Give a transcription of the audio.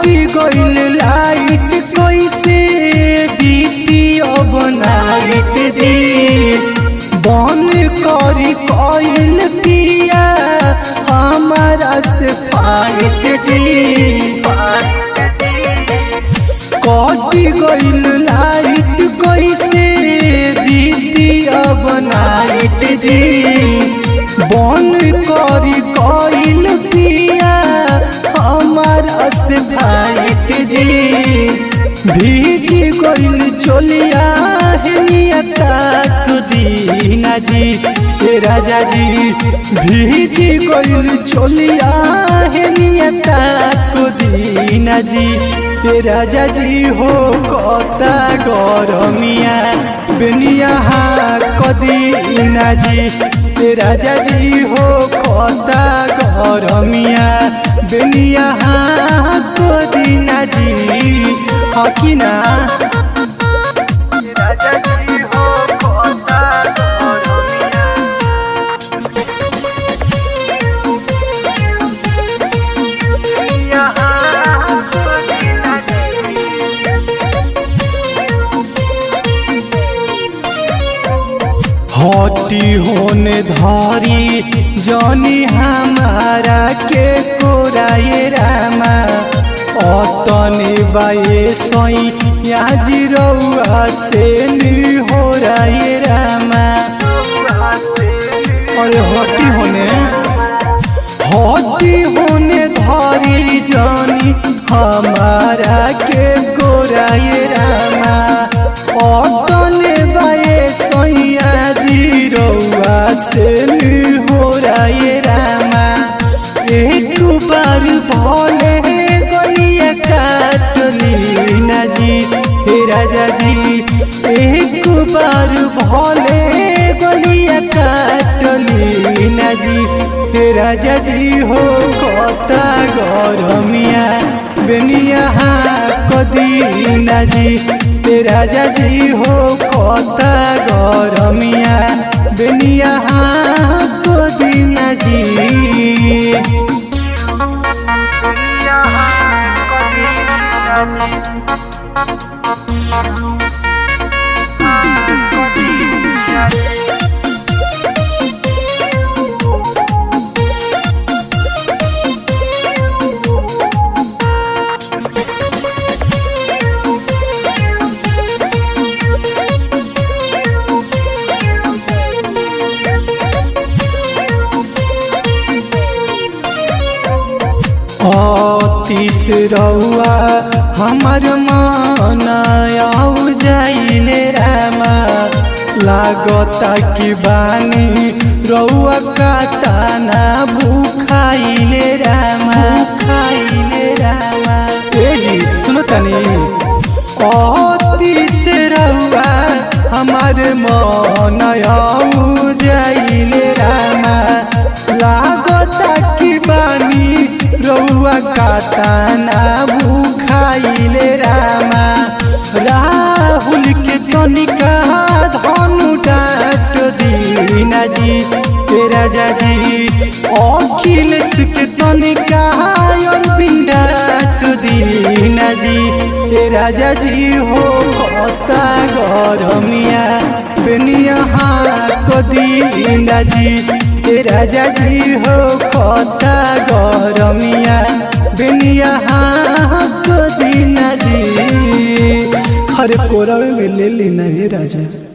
कटी गइल लाइट कैसे बीती अब नाइट जी बन करी कइल पिया हमारा से फाइट जी कटी गइल लाइट कैसे बीती अब नाइट जी बन करी कइल पिया हमारा से फाइट जी भीजी गइल चोलिया हेनियता दीना जी हे राजा जी भीजी गइल चोलिया हेनियता दीना जी हे राजा जी हो कता गरमिया बेनिया कदीना जी हे राजा जी हो कता गरमिया बेनिया कदीना जी हकिना राजा जी हो कोता गरमिया यहाँ सुनिला हटी होने धारी जनी हमारा के कोराए रामा अतने बाए सई याजी रउआ से नी हो राए रामा अरे हटी होने हटी होने धारी जानी हमारा के गोराए रामा अतने बाए सैया जी रउआ से नी हो राए रामा एक बार भले गलिया काटली ना जी हे राजा जी एक बार भले गलिया काटली ना जी हे राजा जी हो कता गरमिया बेनिया कदीना जी हे राजा जी हो कता गरमिया बेनिया कदीना जी अतीत रउआ हमर मन आउ जाइले रामा लागता कि बानी रउआ काताना भूखाइले रामा खाइले रामा ए जी सुनो तनी अतीत रउआ हमर मन आउ जाइले रामा लागता कि बानी रउआ काताना भूखाइले रामा राहुल के तनिका धनु डाट दीना जी हे राजा जी अखिलेश के तनिका अरविंद डाट दीना जी हे राजा जी हो कता गरमिया बेनिया कदीना जी हे राजा जी हो कता गरमिया बेनिया कदीना जी हरे कोरवे में ले लेना हे राजा